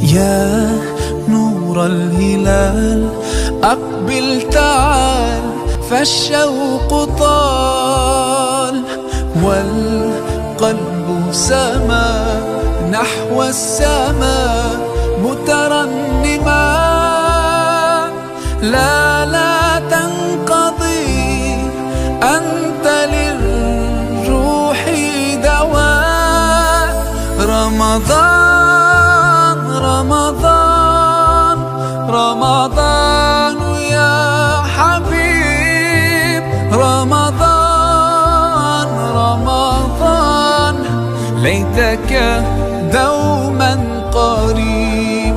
يا نور الهلال أقبل تعال فالشوق طال والقلب سما نحو السماء مترنما لا لا تنقضي أنت للروح دواء رمضان رمضان رمضان يا حبيب رمضان رمضان ليتك دوما قريب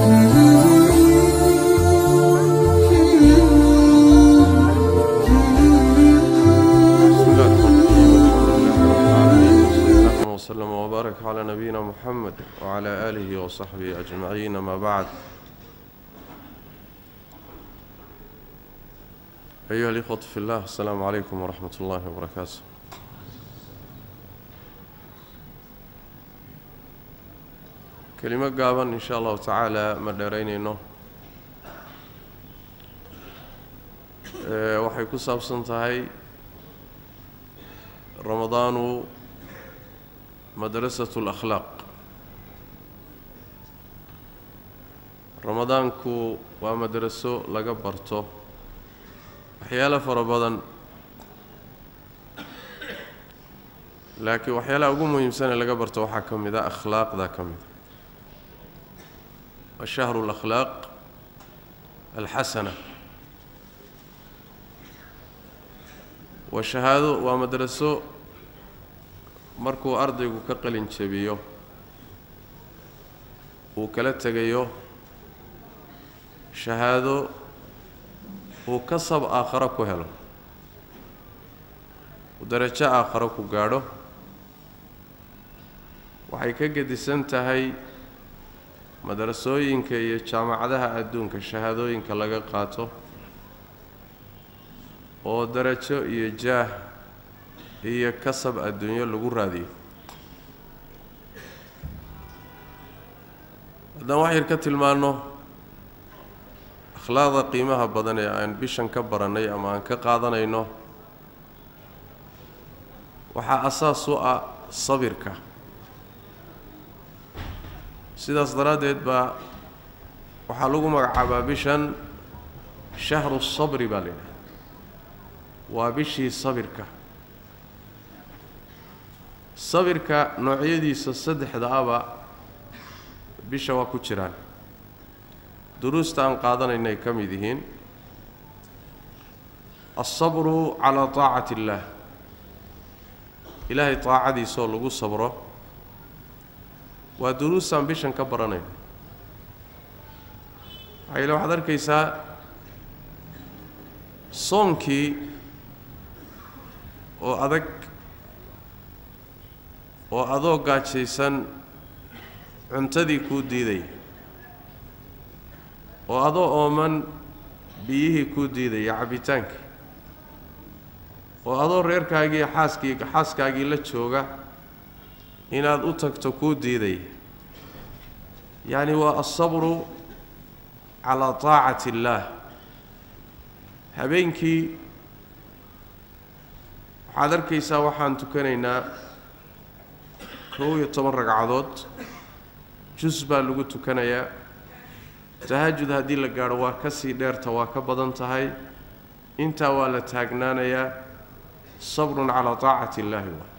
بسم الله الرحمن الرحيم الحمد لله رب العالمين وصلى الله وسلم وبارك على نبينا محمد وعلى آله وصحبه أجمعين ما بعد أيها الإخوة في الله السلام عليكم ورحمة الله وبركاته كلمة قابا إن شاء الله تعالى مدرين إنه waxay ku saabsan tahay ramadaanu madrasatu lakhlaaq ramadaanku waa madraso laga barto waxyaalo fara badan laakiin waxyaalaha ugu muhiimsan ee laga barto waxaa ka mid a akhlaaqda ka mid a waa shahru lakhlaaq alxasana waa shahaado waa madraso markuu ardaygu ka qalin jebiyo uu kala tegayo shahaado uu kasab aakharo ku helo uu darajo aakharo ku gaadho waxay ka gedisan tahay madrasooyinka iyo jaamacadaha adduunka shahaadooyinka laga qaato oo darajo iyo jaah iyo kasab adduunyo lagu raadiyo haddaan wax yar ka tilmaanno akhlaaqda qiimaha badan ee aan bishan ka barannay ama aan ka qaadanayno waxaa asaas u ah sabirka sidaas daraaddeed baa waxaa lagu magacaabaa bishan shahru sabri baa la yidhaha waa bishii sabirka sabirka noocyadiisa saddexda aba bisha waa ku jiraan duruusta aan qaadanaynay ka mid yihiin alsabru calaa taacati illaah ilaahay taacadiisaoo lagu sabro waa duruustaan bishan ka baranayn maxaa yeele waxaad arkaysaa soonkii oo adag oo adoo gaajaysan cuntadii kuu diidaya oo adoo ooman biyihii kuu diidaya cabbitaankii oo adoo reerkaagii xaaskii xaaskaagii la jooga inaad u tagto kuu diidaya yacni waa alsabru calaa taacati illaah habeenkii waxaad arkaysaa waxaan tukanaynaa kow iyo toban ragcadood jus baa lagu tukanayaa tahajud haddii la gaadho waa ka sii dheerta waa ka badan tahay intaa waa la taagnaanayaa sabrun calaa taacati illaahi waa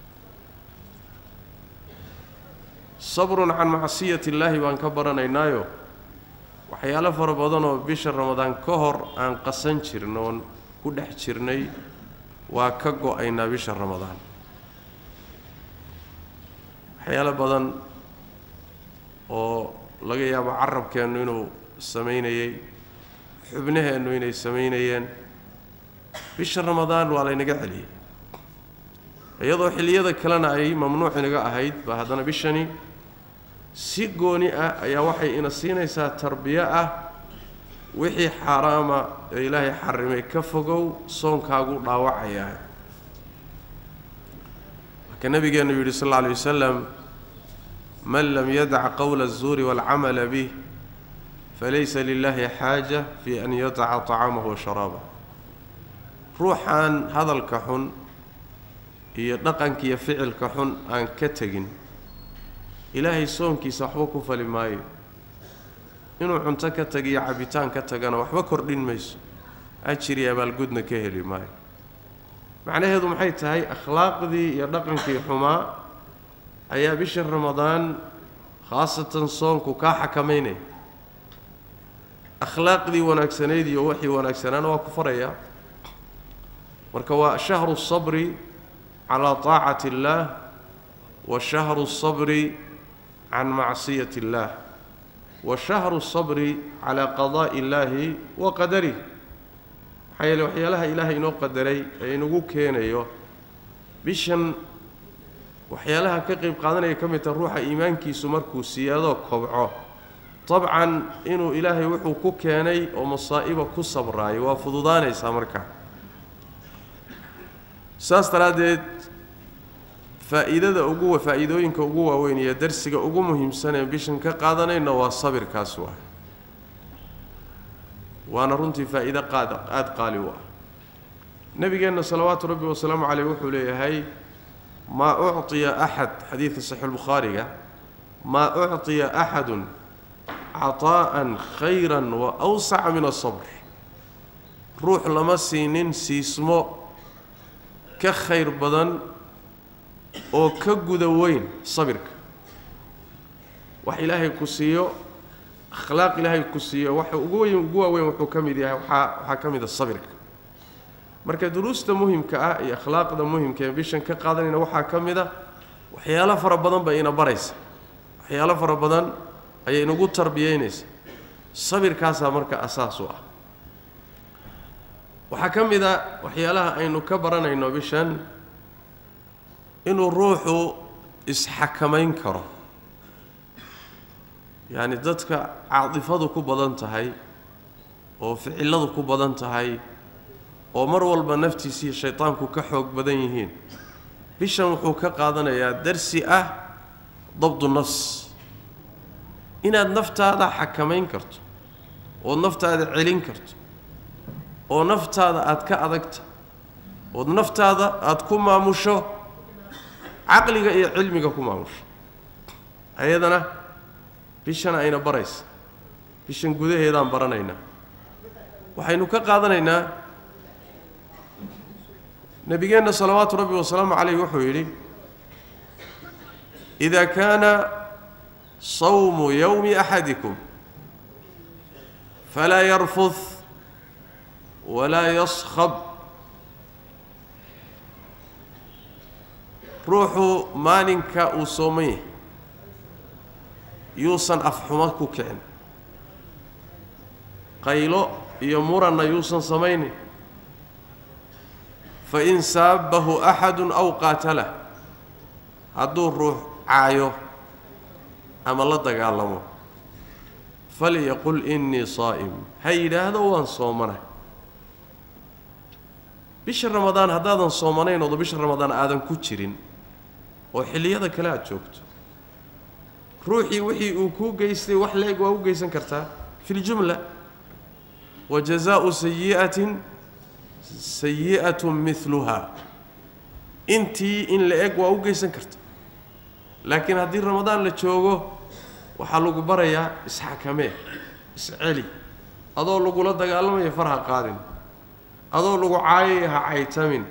sabrun can macsiyati illaahi baan ka baranaynaayo waxyaalo fara badan oo bisha ramadaan ka hor aan qasan jirn oon ku dhex jirnay waa ka go-aynaa bisha ramadaan waxyaalo badan oo laga yaabo carabkeennu inuu samaynayey xubnaheennu inay samaynayeen bisha ramadaan waa laynaga celiyey iyadoo xilliyada kalena ay mamnuuc inaga ahayd ba haddana bishani si gooni ah ayaa waxay ina siinaysaa tarbiyo ah wixii xaaraama ee ilaahay xarimay ka fogow soonkaagu dhaawacayaa marka nabigeennu yidhi sal alla alay wasalam man lam yadac qowla الzuuri wاlcamala bih falaysa lilahi xaaja fi an yadaca طacaamahu wa sharaabah ruuxaan hadalka xun iyo dhaqankiiyo ficilka xun aan ka tegin ilaahay soonkiisa waxba ku fali maayo inuu cunto ka tagiyo cabitaan ka tagana waxba kordhin mayso ajiri abaalgudna ka heli maayo macnaheedu maxay tahay akhlaaqdii iyo dhaqankii xumaa ayaa bisha ramadaan khaasatan soonku kaa xakamaynaya akhlaaqdii wanaagsanayd iyo waxii wanaagsanaana waa ku farayaa marka waa shahru sabri calaa taacati illaah wa shahru sabri can macsiyati illaah wa shahru sabri calaa qadaa'i illaahi wa qadarih maxaa yeele waxyaalaha ilaahay inoo qadaray ee inagu keenayo bishan waxyaalaha ka qayb qaadanaya ka mid taha ruuxa iimaankiisu markuu siyaadoo kobco dabcan inuu ilaahay wuxuu ku keenay oo masaa'iba ku sabraayo waa fududaanaysaa markaa saas daraaddeed faa'iidada ugu faa'iidooyinka ugu waaweyn iyo darsiga ugu muhiimsan ee bishan ka qaadanayna waa sabirkaas waa waana runtii faa'iido qaad aada qaali u ah nebigeenna salawaatu rabbi wasalaamu caleyh wuxuu leeyahay maa ucطiya axad xadiidka saxiixulbukhaariga maa ucطiya axadun caطaa'an khayra wa awsaca min asabr ruux lama siinin siismo ka khayr badan oo ka guda weyn sabirka wax ilaahay ku siiyo akhlaaq ilaahay ku siiyo waxa ugu weyn ugu waaweyn wuxuu ka mid yahay waxaa waxaa ka mid a sabirka marka duruusta muhimka ah iyo akhlaaqda muhimka ee bishan ka qaadanayna waxaa ka mid a waxyaalo fara badan bay ina baraysa waxyaalo fara badan ayay inagu tarbiyeynaysa sabirkaasaa marka asaas u ah waxaa ka mid a waxyaalaha aynu ka baranayno bishan inuu ruuxu isxakamayn karo yacni dadka caadifadu ku badan tahay oo ficilladu ku badan tahay oo mar walba naftiisiiyo shaydaanku ka xoog badan yihiin bishan wuxuu ka qaadanayaa darsi ah dabdu nafs inaad naftaada xakamayn karto ood naftaada celin karto oo naftaada aada ka adagta ood naftaada aada ku maamusho caqliga iyo cilmiga ku maamusho ayadana bishan ayna baraysa bishan gudaheedaan baranaynaa waxaynu ka qaadanaynaa nebigeenna salawaatu rabbi wasalaamu calayh wuxuu yidhi إida kaana sawmu yowmi axadikum falaa yarfud walaa yaskhab ruuxu maalinka uu sooman yahay yuusan afxumo ku kicin qaylo iyo muranna yuusan samaynin fain saabahu axadu aw qaatalah hadduu ruux caayo ama la dagaalamo falyaqul innii saa'im ha yidhaahdo waan soomana bisha ramadaan haddaadan soomanayn ooda bisha ramadaan aadan ku jirin oo xilliyada kale aada joogto ruuxii wixii uu kuu geystay wax la-eg waa u geysan kartaa fi ljumla wa jazaau sayi'atin sayi'atun miluhaa intii in la eg waa u geysan karta laakiin haddii ramadaan la joogo waxaa lagu barayaa isxakamee isceli adoo lagula dagaalamayo far ha qaadin adoo lagu caayaya ha caytamin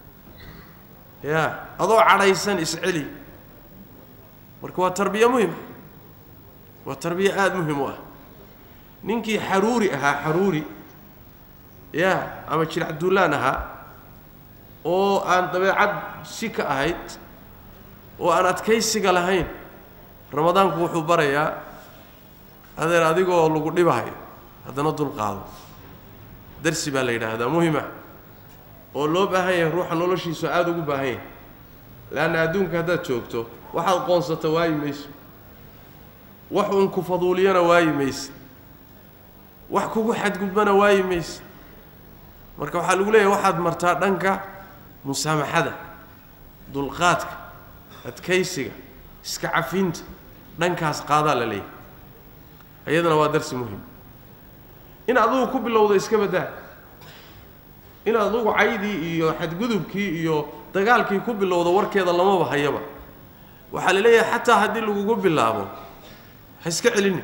ya adoo cadhaysan isceli marka waa tarbiya muhima waa tarbiya aada muhim u ah ninkii xaruuri ahaa xaruuri ya ama jiracduulaan ahaa oo aan dabeecad si ka ahayd oo aan adkaysiga lahayn ramadaanku wuxuu barayaa adeer adigoo lagu dhibahayo haddana dulqaado darsi baa la yidhaahdaa muhima oo loo baahan yahay ruuxa noloshiisu aada ugu baahan yahay leanna adduunka haddaad joogto waxaad qoonsata waayi mayso wax uun ku faduuliyana waayi mayse wax kugu xadgudbana waayi mayse marka waxaa lagu leeyahay waxaad martaa dhanka musaamaxada dulqaadka adkaysiga iska cafinta dhankaas qaadaa la leeyahay iyadana waa darsi muhim in adugu ku bilowda iska baddaa in adugu caydii iyo xadgudubkii iyo dagaalkii ku bilowda warkeeda lamaba hayaba waxaa la leeyahay xataa haddii lagugu bilaabo ha iska celini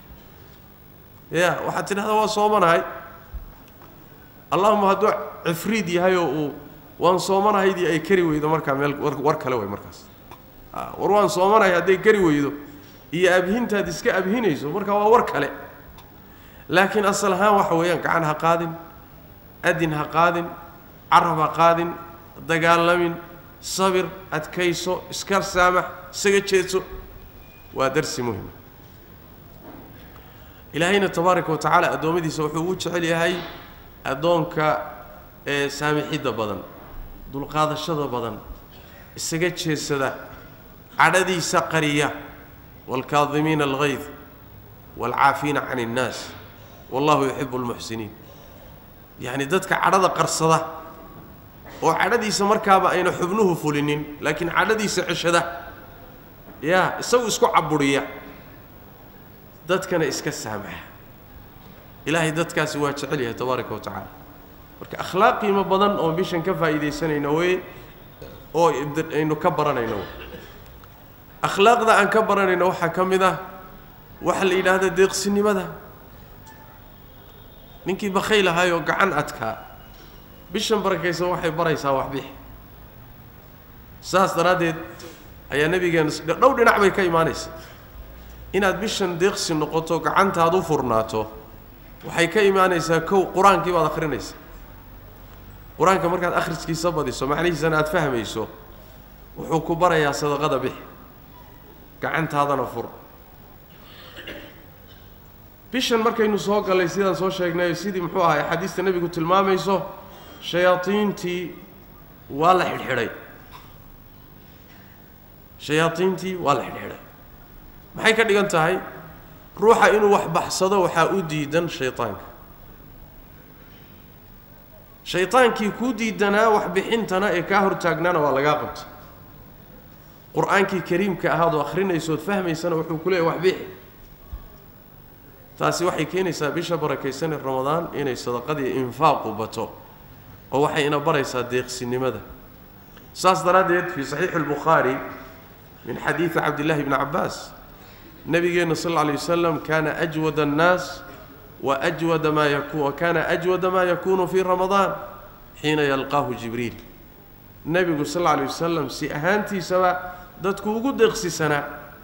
ya waxaad tidhahdaa waa soomanahay allahuma hadduu cifriid yahay oo uu waan soomanahaydii ay kari weydo markaa meel war kale way markaas war waan soomanahay hadday kari weydo iyo abhintaad iska abhinayso marka waa war kale laakiin asal ahaan waxa weeyaan gacan ha qaadin adin ha qaadin carab ha qaadin dagaalamin sabir adkayso iska saamax isaga jeedso waa darsi muhima ilaahayna tabaaraka wa tacaala addoommadiisa wuxuu ugu jecel yahay addoonka ee saamixidda badan dulqaadashada badan isaga jeedsada cadhadiisa qariya waalkaadimiina alghayd waalcaafiina can innaas wallahu yuxibu almuxsiniin yacni dadka cadhada qarsada oo cadhadiisa markaaba ayna xubnuhu fulinin laakiin cadhadiisa ceshada yaa isagu isku caburiya dadkana iska saamaxa ilaahay dadkaasi waa jecel yahay tabaaraka wa tacaala marka akhlaaq qiimo badan oo bishan ka faa'iidaysanayno wey oo aynu ka baranayno akhlaaqda aan ka baranayno waxaa ka mid ah waxa la yidhaahda deeqsinimada ninkii bakhayl ahaayoo gacan adkaa bishan barakaysan waxay baraysaa waxbix saas daraaddeed ayaa nabigeena dhow dhinac bay ka imaanaysa inaad bishan deeqsi noqoto gacantaad u furnaato waxay ka imaanaysaa kow qur-aankii baad akhrinaysa qur-aanka markaad akhriskiisa badiso macnihiisana aada fahmayso wuxuu ku barayaa sadaqada bix gacantaadana fur bishan markaynu soo gallay sidaan soo sheegnay sidii muxuu ahay axaadiista nebigu tilmaamayso shayaadiintii waa la xidhxidhay shayaadiintii waa la xidhxidhay maxay ka dhigan tahay ruuxa inuu wax baxsado waxaa u diidan shaydaanka shaydaankii kuu diidanaa waxbixintana ee kaa hortaagnaana waa lagaa qabta qur-aankii kariimka ahaadoo akhrinaysood fahmaysana wuxuu ku leeyahy waxbixi taasi waxay keenaysaa bisha barakaysan ee ramadaan inay sadaqadii infaaqu bato oo waxay ina baraysaa deeqsinimada saas daraaddeed fii saxiixi albukhaari min xadiidi cabdillahi bni cabbaas nabigeenna sal alla alay wasalam kaana ajwada annaas wa ajwada maa yaku wa kaana ajwada maa yakuunu fii ramadaan xiina yalqaahu jibriil nebigu sal alla alay wasalam si ahaantiisaba dadku ugu deeqsisanaa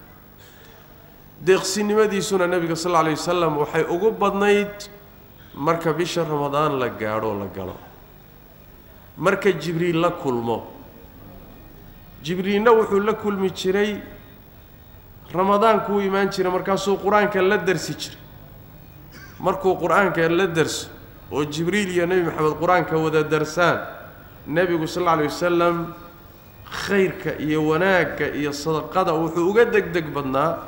deeqsinimadiisuna nebiga sal alla alay wasalam waxay ugu badnayd marka bisha ramadaan la gaadho la galo marka jibriil la kulmo jibriilna wuxuu la kulmi jiray ramadaankuu imaan jiray markaasuu qur-aanka la darsi jiray markuu qur-aanka la darso oo jibriil iyo nebi maxamed qur-aanka wada darsaan nebigu sal alla alay wasalam khayrka iyo wanaagga iyo sadaqada wuxuu uga deg deg badnaa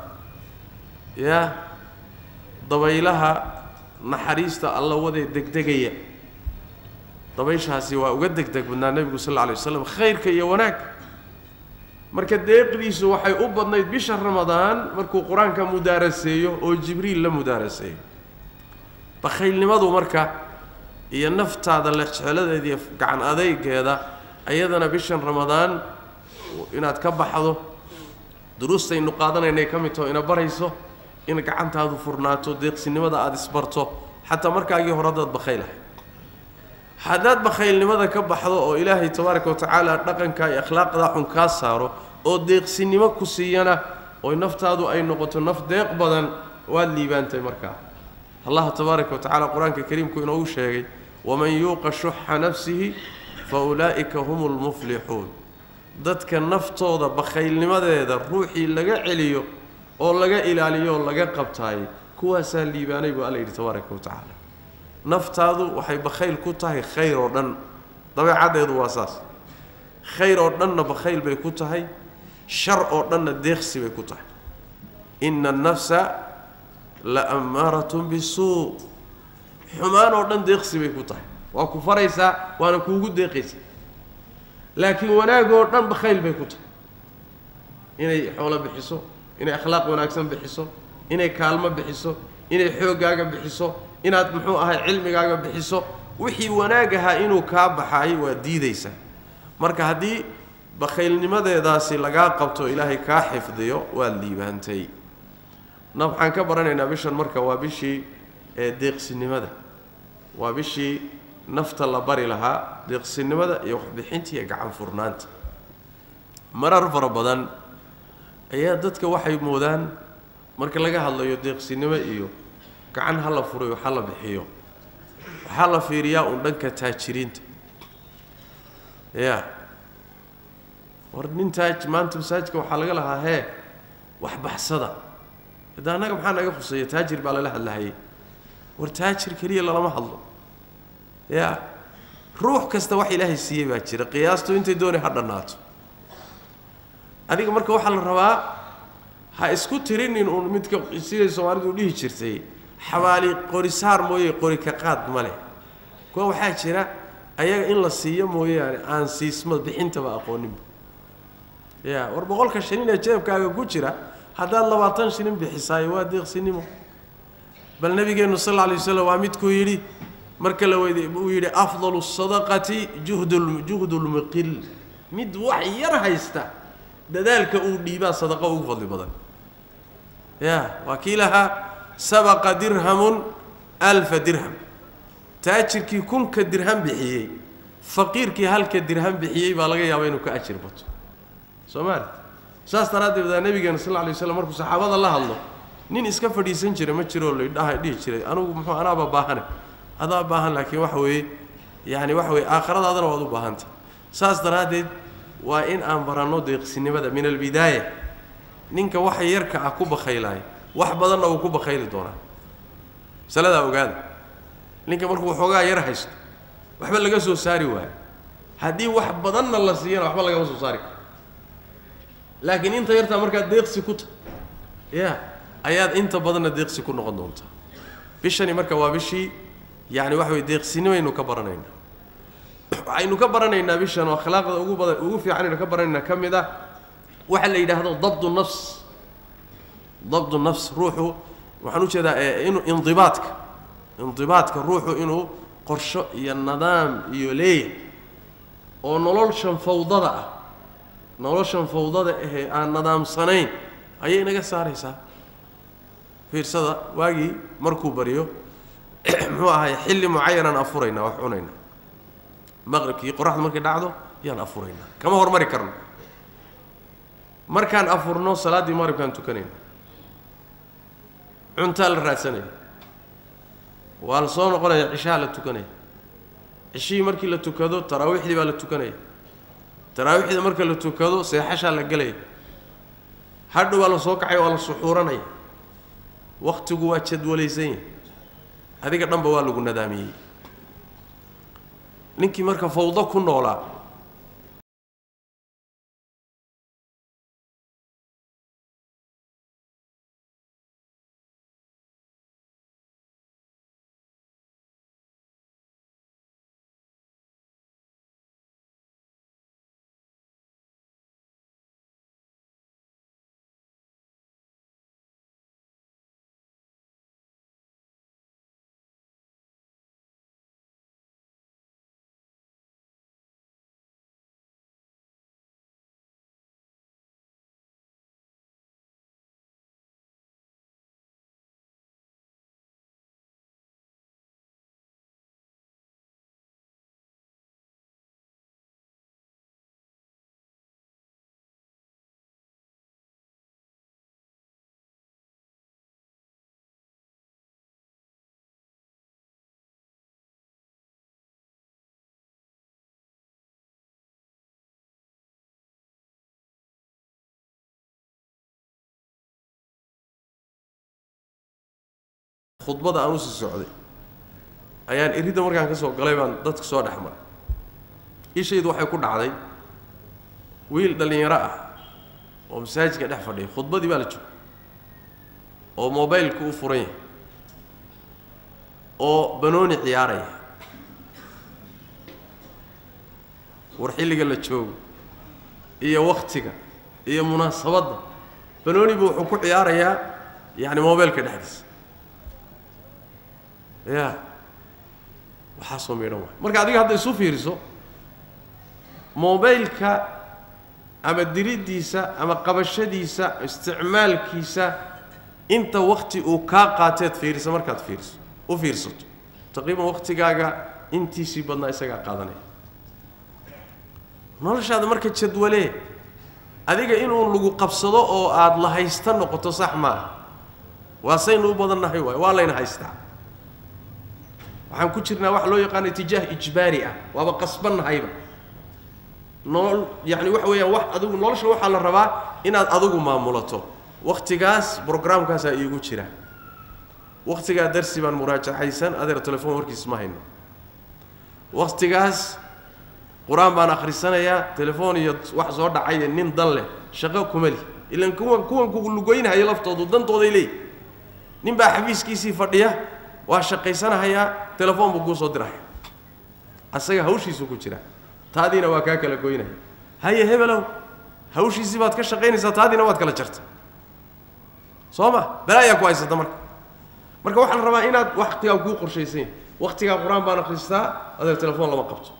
yaa dabaylaha naxariista alla wadee degdegaya dabayshaasi waa uga deg deg badnaa nebigu sal alla alay wasalam khayrka iyo wanaagga marka deeqdiisu waxay u badnayd bisha ramadaan markuu qur-aanka mudaaraseeyo oo jibriil la mudaaraseeyo bakhaylnimadu marka iyo naftaada lexjecladeeda iyo gacan adaygeeda ayadana bishan ramadaan inaad ka baxdo duruustaynu qaadanaynay ka mid taho ina barayso in gacantaadu furnaato deeqsinimada aada isbarto xataa markaagii hore haddaad bakhaylahay haddaad bakhaylnimada ka baxdo oo ilaahay tabaaraka wa tacaala dhaqanka iyo akhlaaqda xun kaa saaro oo deeqsinimo ku siiyana oo naftaadu ay noqoto naf deeq badan waad liibaantay markaa allah tabaaraka wa tacala qur-aanka kariimku inoogu sheegay waman yuuqa shuxa nafsihi fa ulaa'ika hum lmuflixuun dadka naftooda bakhaylnimadeeda ruuxii laga celiyo oo laga ilaaliyo oo laga qabtaayay kuwaasaa liibaanay buu alla yidhi tabaaraka wa tacaala naftaadu waxay bakhayl ku tahay khayr oo dhan dabeecaddeedu waa saas khayr oo dhanna bakhayl bay ku tahay shar oo dhanna deeqsi bay ku tahay ina annafsa la ammaaratun bisuu xumaan oo dhan deeqsi bay ku tahay waa ku faraysaa waana kuugu deeqaysaa laakiin wanaag oo dhan bakhayl bay ku tahay inay xoolo bixiso inay akhlaaq wanaagsan bixiso inay kaalmo bixiso inay xooggaaga bixiso inaad muxuu ahay cilmigaaga bixiso wixii wanaag ahaa inuu kaa baxaay waa diidaysaa marka haddii bakhaylnimadeedaasi lagaa qabto ilaahay kaa xifdiyo waad liibaantay na waxaan ka baranaynaa bishan marka waa bishii ee deeqsinimada waa bishii nafta la bari lahaa deeqsinimada iyo waxbixinta iyo gacan furnaanta marar fara badan ayaa dadka waxay moodaan marka laga hadlayo deeqsinimo iyo gacan ha la furayo ha la bixiyo waxaa la fiiriyaa uun dhanka taajiriinta ya war nin taaj maanta masaajidka waxaa laga lahaa hee wax baxsada hadda annaga maxaa naga khuseeya taajir baa lala hadlahayay war taajir keliya lalama hadlo ya ruux kasta wax ilaahay siiyey baa jira qiyaastu intay doonay ha dhannaato adiga marka waxaa la rabaa ha isku tirinin uun midka siday soomaalidu u dhihi jirtay xabaali qorisaar mooye qori ka qaad ma leh kuwa waxaa jira ayaga in la siiyo mooyaane aan siisma bixintaba aqooninba ya war boqolka shilin ee jeebkaaga ku jira haddaad labaatan shilin bixisaayo waa deeqsinimo bal nabigeennu sal alla alay waslam waa midkuu yidhi marka la weydiy uu yidhi afdalu sadaqati juhdul juhdulmuqil mid wax yar haysta dadaalka uu dhiibaa sadaqo ugu fadli badan ya waa kii lahaa sabaqa dirhamun alfa dirham taajirkii kunka dirham bixiyey faqiirkii halka dirham bixiyey baa laga yaabaa inuu ka ajir bato soo maali saas daraaddeed baa nabigeena sal lla alay waslam markuu saxaabada la hadlo nin iska fadhiisan jira ma jiroo ladhaha dhihi jiray anugu muxuu anaaba baahane adaa baahan laakiin waxa weeye yaani waxa weye aakhiradaadana waad u baahanta saas daraaddeed waa in aan baranno deeqsinimada min albidaaya ninka waxa yarka ah ku bakhaylaayo wax badanna wuu ku bakhayli doonaa masaladaa ogaada ninka markuu waxoogaa yar haysto waxba laga soo saari waayo haddii wax badanna la siiyana waxba lagama soo saari karo laakiin inta yartaa markaad deeqsi ku ta ya ayaad inta badanna deeqsi ku noqon doontaa bishani marka waa bishii yacni waxa weye deeqsinimaynu ka baranaynaa waxaynu ka baranaynaa bishan oo akhlaaqda ugu badan ugu fiicanaynu ka baranaynaa ka mid ah waxa la yidhaahdo dabdu nafs dabdu nafs ruuxu waxaan ujeedaa inuu indibaadka indibaadka ruuxu inuu qorsho iyo nidaam iyo leeyahay oo noloshan fawdada ah noloshan fawdada ahee aan nidaamsanayn ayay naga saaraysaa fiirsada waagii markuu baryo muxuu ahay xilli mucayanaan afuraynaa wax cunaynaa maqribkii qoraxdu markay dhacdo yaan afuraynaa kama hormari karno markaan afurno salaaddii maqribkaan tukanayna cuntaa la raadsanaya waa la soo noqonaya cishaha la tukanaya cishihii markii la tukado taraawiixdii baa la tukanaya taraawiixda marka la tukado seexashaa la gelaya hadhow waa la soo kacay waa la suxuuranaya wakhtigu waa jadwalaysan yahay adiga dhanba waa lagu nadaamiyey ninkii marka fawdo ku noolaa khudbada aan usii socday ayaan iridda markaan ka soo galay baan dadka soo dhex maray ishaydu waxay ku dhacday wiil dhallinyaro ah oo masaajidka dhex fadhiya khudbadii baa la joogay oo mobaylku u furan yahay oo banooni ciyaaraya war xilliga la joogo iyo wakhtiga iyo munaasabadda banooni buu wuxuu ku ciyaarayaa yacni mobeelka dhexdiisa ya waxaasoo miidhan waay marka adiga hadda isu fiiriso mobaylka ama diriddiisa ama qabashadiisa isticmaalkiisa inta wakti uu kaa qaateed fiiriso markaad fiiriso u fiirsato taqriiban waktigaaga intiisii badnaa isagaa qaadanaya noloshaada marka jadwalee adiga inuu lagu qabsado oo aada la haysta noqoto sax maaha waa saynu u badannahay waay waa layna haystaa waxaan ku jirnaa waxa loo yaqaano itijaah ijbaari ah waaba qasbannahayba nolol yacni waxa weeyaan wax adigu nolosha waxaa la rabaa inaad adigu maamulato waktigaas brograamkaasaa iigu jira waktigaa darsi baan muraajaxaysan adeer telefoon warkiis ma hayno waktigaas qur-aan baan akhrisanayaa telefoon iyo wax soo dhacay nin dan leh shaqo kuma li ilan kuwan kuwan ku lugoynahaya laftoodu dantooday leeyi nin baa xafiiskiisii fadhiya waa shaqaysanahayaa telefoon buu kuu soo dirahaya asaga hawshiisuu ku jira taadiina waa kaa kala goynaya haye hebelow hawshiisii baad ka shaqaynaysaa taadiina waad kala jarta soo ma balaayaa ku haysata marka marka waxaa la rabaa inaad waktigaa kuu qorshaysan yahay waktigaa qur-aan baan akhristaa adeer telefoon lama qabto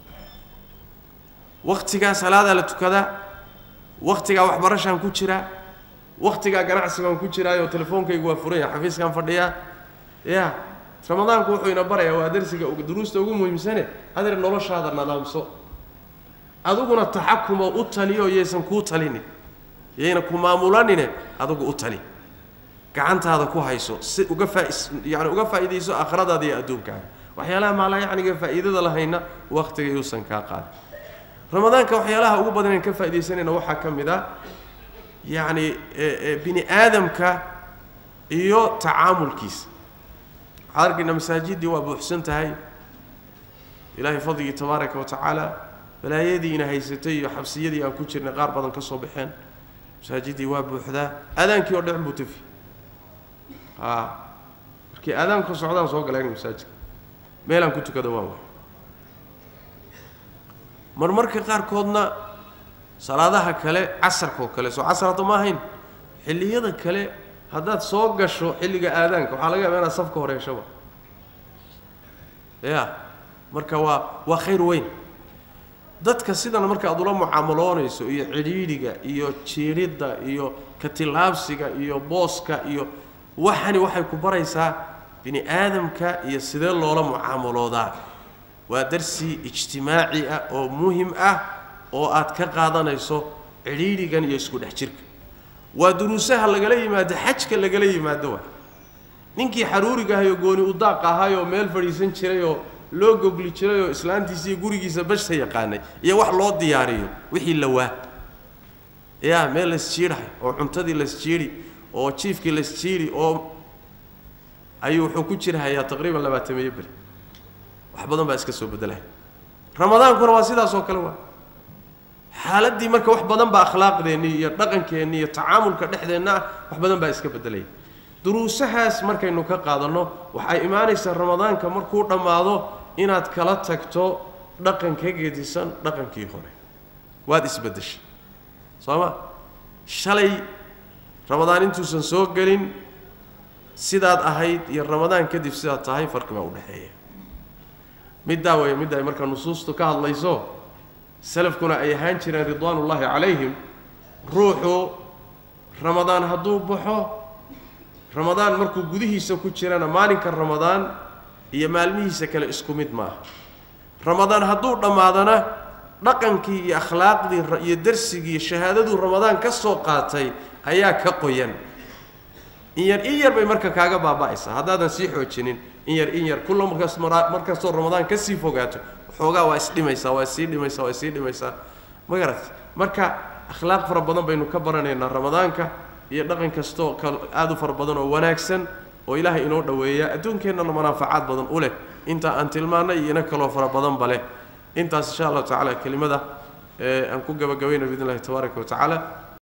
waktigaa salaadaa la tukadaa waktigaa waxbarashaan ku jiraa waktigaa ganacsigaan ku jiraayo telefoonkaygu waa furan yahay xafiiskaan fadhiyaa ya ramadaanku wuxuu ina barayaa waa darsiga duruusta ugu muhiimsane adeer noloshaada nadaamso adiguna taxakumo u taliyo yaysan kuu talinin yayna ku maamulanine adigu u tali gacantaada ku hayso si uga faa yani uga faa'iidayso aakhiradaada iyo adduunkaaga waxyaalaha maalaa yacniga faa'iidada lahayna waktiga yuusan kaa qaadin ramadaanka waxyaalaha ugu badan aan ka faaidaysanayna waxaa ka mid a yacni bini aadamka iyo tacaamulkiisa waxaad arkaynaa masaajiddii waa buuxsan tahay ilaahay fadligii tabaaraka wa tacaala balaayadii ina haysatay iyo xabsiyadii aan ku jirnay qaar badan ka soo baxeen masaajiddii waa buuxdaa aadaankii oo dhecn buu tafi a markii aadaanku socdaan soo galeen masaajidka meelaan ku tukada waan waay marmarka qaarkoodna salaadaha kale casarkaoo kale soo casar hadda ma ahayn xilliyada kale haddaad soo gasho xilliga aadaanka waxaa laga yaaba inaad safka horeeshaba ya marka waa waa khayr weyn dadka sidan marka aad ula mucaamaloonayso iyo cidhiidhiga iyo jiiridda iyo katilaabsiga iyo booska iyo waxani waxay ku baraysaa bini aadamka iyo sidee loola mucaamaloodaa waa darsi ijtimaaci ah oo muhim ah oo aad ka qaadanayso cidhiidhigan iyo isku dhex jirka waa duruusaha lagala yimaado xajka lagala yimaado waa ninkii xaruuriga ahayoo gooni u daaq ahayoo meel fadhiisan jirayoo loo gogli jirayoo islaantiisa iyo gurigiisa bashta yaqaanay iyo wax loo diyaariyo wixii la waa yaa meel laysjiidhahay oo cuntadii laysjiidhi oo jiifkii laysjiidhi oo ayuu wuxuu ku jirhayaa taqriiban labaatameeyo beri wax badan baa iska soo beddelaya ramadaankuna waa sidaas oo kale waa xaaladdii marka wax badan baa akhlaaqdeennii iyo dhaqankeennii iyo tacaamulka dhexdeenna ah wax badan baa iska beddelaya duruusahaas markaynu ka qaadanno waxay imaanaysaa ramadaanka markuu dhammaado inaad kala tagto dhaqan ka gedisan dhaqankii hore waad isbeddeshay soo ma shalay ramadaan intuusan soo gelin sidaad ahayd iyo ramadaan kadib sidaad tahay farqi baa u dhexeeya middaa weeye midda ay markaa nusuustu ka hadlayso salafkuna ay ahaan jireen ridwaanullaahi calayhim ruuxu ramadaan hadduu baxo ramadaan markuu gudihiisa ku jirana maalinka ramadaan iyo maalmihiisa kale isku mid maaha ramadaan hadduu dhammaadana dhaqankii iyo akhlaaqdii iyo darsigii shahaadaduu ramadaan ka soo qaatay ayaa ka qoyan in yar in yar bay marka kaaga baaba'aysaa haddaadan sii xoojinin in yar in yar kulla markaas markastoo ramadaan ka sii fogaato xoogaa waa isdhimaysaa waa isii dhimaysaa waa isii dhimaysaa ma garat marka akhlaaq fara badan baynu ka baranaynaa ramadaanka iyo dhaqan kastoo ka aada u fara badan oo wanaagsan oo ilaahay inoo dhoweeya adduunkeennana manaafacaad badan u leh inta aan tilmaannay iyo ina kaloo fara badanba leh intaas insha allahu tacaala kelimada ee aan ku gabagabayna biidn illahi tabaaraka wa tacaala